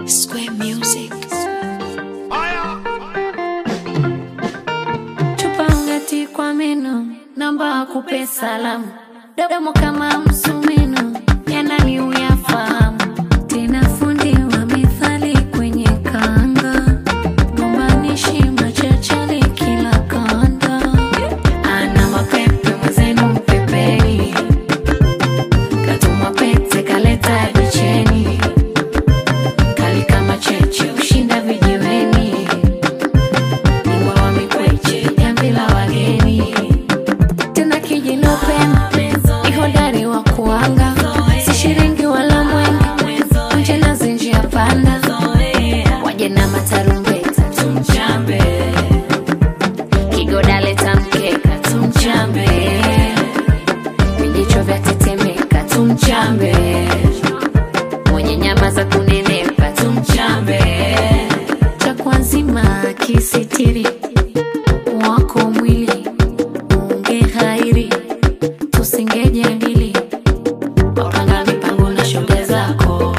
Square Music. Tupangati kwa meno, namba akupe salamu, domo kama msumeno, yanani uyafahamu, tena fundi wa methali kwenye kanga, gombanishi machachali kila kanda, ana mapepe mwenzenu mpepeni, katuma pete kaleta dicheni, kali kama cheche ushinda vijiweni Bingwa wa mikweche, jamvi la wageni. Tena kijinopenda, ni hodari wa kuanga, si shiringi wala mwenge, nje na zinjia panda, waje na matarumbeta tumchambe, kigoda leta mkeka tumchambe, vijicho vya tetemeka tumchambe, mwenye nyama za kunenepa tumchambe cha kwanzima kisitiri wako mwili unge hairi tusingejadili wapanga mipango na shoga zako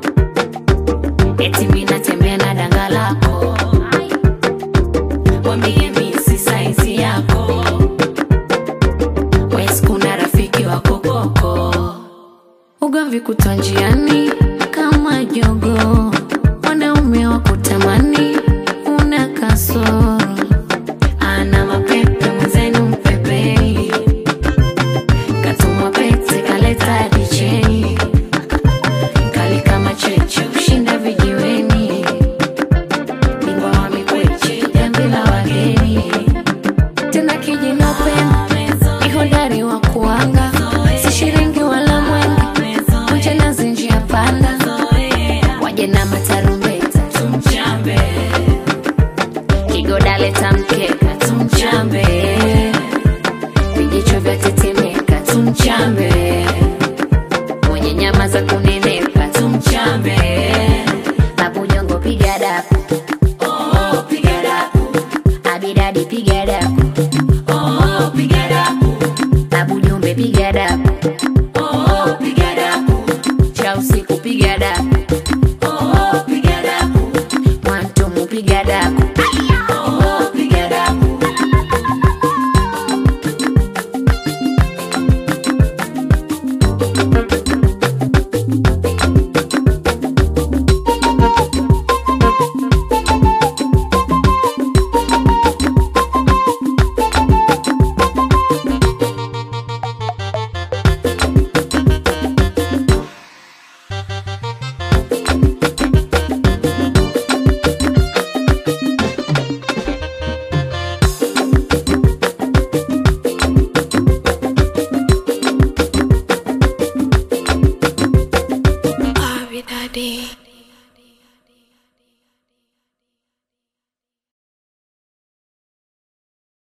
eti mina tembea na danga lako wambie misi saizi yako wes kuna rafiki wako koko ugomvi kutwa njiani kama jogo wanaume wa kutamani una kasoro ana mapepe mwenzenu mpepei katumwa pete kaleta dicheni kali kama cheche ushinda vijiweni bingwa wa mikweche jambi la wageni tena kijinopenda ni hodari wa kuanga si shiringi wala mwenge kuja na zinjia panda waje na matarumbeta tumchambe kigoda leta mkeka tumchambe vijicho vya tetemeka tumchambe mwenye nyama za kunene